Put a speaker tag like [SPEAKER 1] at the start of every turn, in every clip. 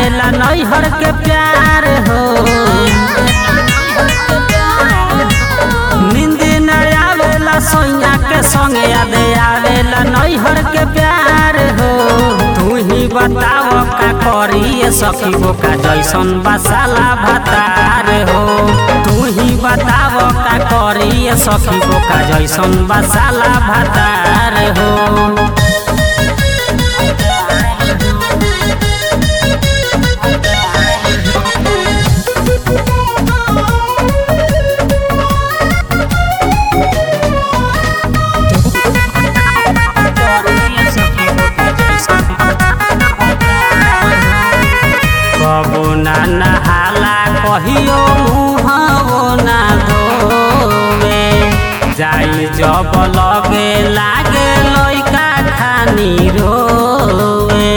[SPEAKER 1] आवेला नैहर के प्यार हो नींद न आवेला सोइया के संगे याद आवेला नैहर के प्यार हो तू ही बताव का करी सखी गो का जैसन बसाला भतार हो तू ही बताव का करी सखी गो का जैसन बसाला भतार हो कबो ना नहाला कहियो मुहबो ना धोवे जाई जब लगे लागे लइका खानी रोवे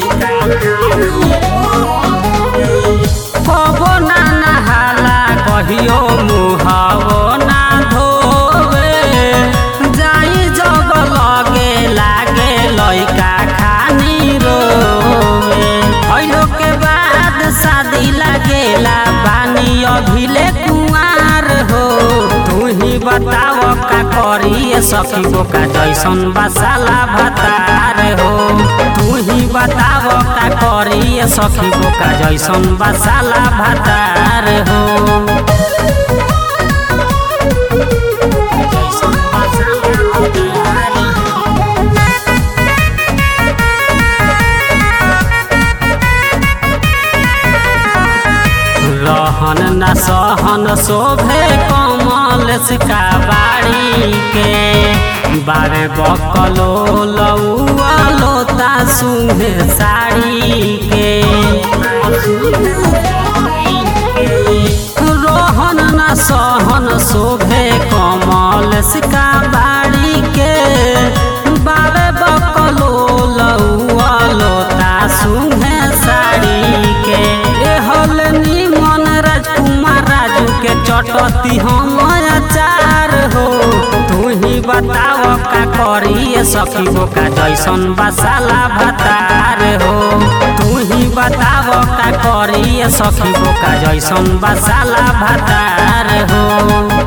[SPEAKER 1] कबो ना नहाला कहियो मुहबो ना धोवे जाई जब लगे लागे लइका खानी रोवे भइलो के बाद शादी लागेला बानी अभिले कुंवार हो तू ही बताव का करी सखी गो का जैसन बसाला भतार हो तू ही बताव का करी सखी गो का जैसन बसाला भतार हो जैसन बसाला भतार हो। रहन न सहन शोभे कमल सिका बाड़ी के बारे बकलो लौआ लोता सुहे साड़ी के रोहन न सहन शोभे कमल सिका बाड़ी के बारे बकलो लौआ लोता सुहे साड़ी के एहल निमन राजकुमार राजू के चटती हम अचार हो तू ही बताव का करी सखी गो का जैसन बसाला भतार हो तू ही बताव का करी सखी गो का जैसन बसाला भतार हो